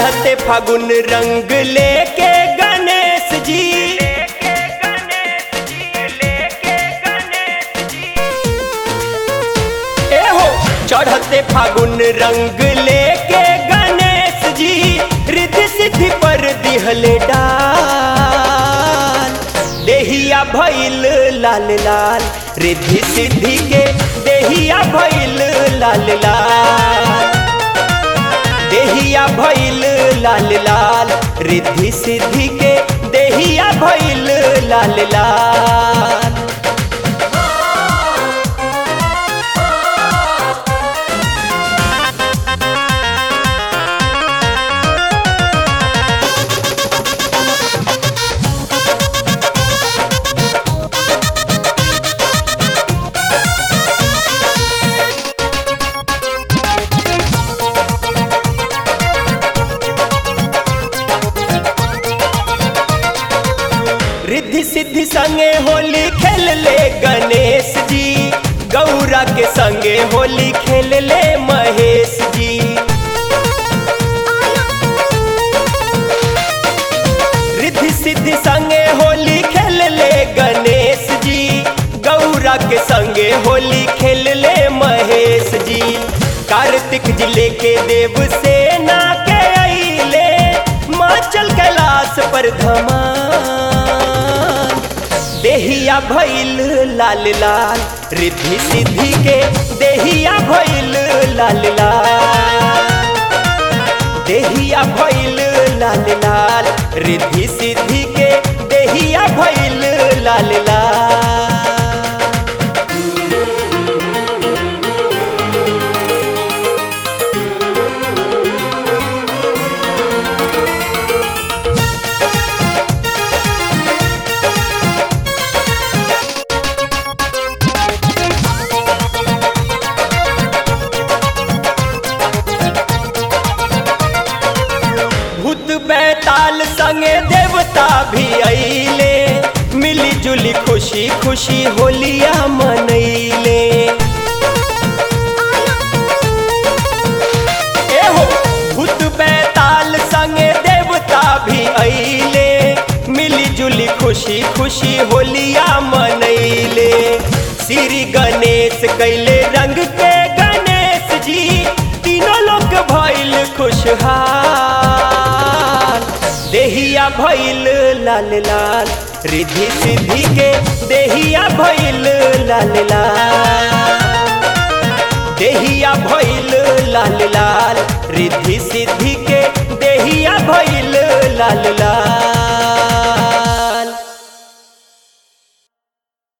चढ़ते फागुन रंग लेके गणेश जी ए हो चढ़ते फागुन रंग लेके गणेश जी रिद्धि सिद्धि पर दिहले डाल देहिया भइल लाल लाल रिद्धि सिद्धि के देहिया भइल लाल लाल देहिया भइल लाल लाल रिद्धि सिद्धि के देहिया भइल लाल लाल रिद्धि सिद्धि संगे होली खेल ले गणेश जी गौरा के संगे होली खेल ले महेश जी रिद्धि सिद्धि संगे होली खेल ले गणेश जी गौरा के संगे होली खेल ले महेश जी कार्तिक जिले के देव सेना के अइले माचल कैलाश पर धमान देहिया भइल लाल लाल रिद्धि सिद्धि के देहिया भइल लाल लाल देहिया भइल लाल लाल रिद्धि सिद्धि के देहिया भइल लाल लाल भूत बैताल संगे देवता भी अइले मिली जुली खुशी खुशी होलिया मनैले ए हो भूत बैताल संगे देवता भी अइले मिली जुली खुशी खुशी होलिया मनैले श्री गणेश कैले रंग के गणेश जी तीनों लोग भइल खुशहाल देहिया भइल लाल लाल रिद्धि सिद्धि के देहिया भइल लाल लाल देहिया भइल लाल लाल रिद्धि सिद्धि के देहिया भइल लाल लाल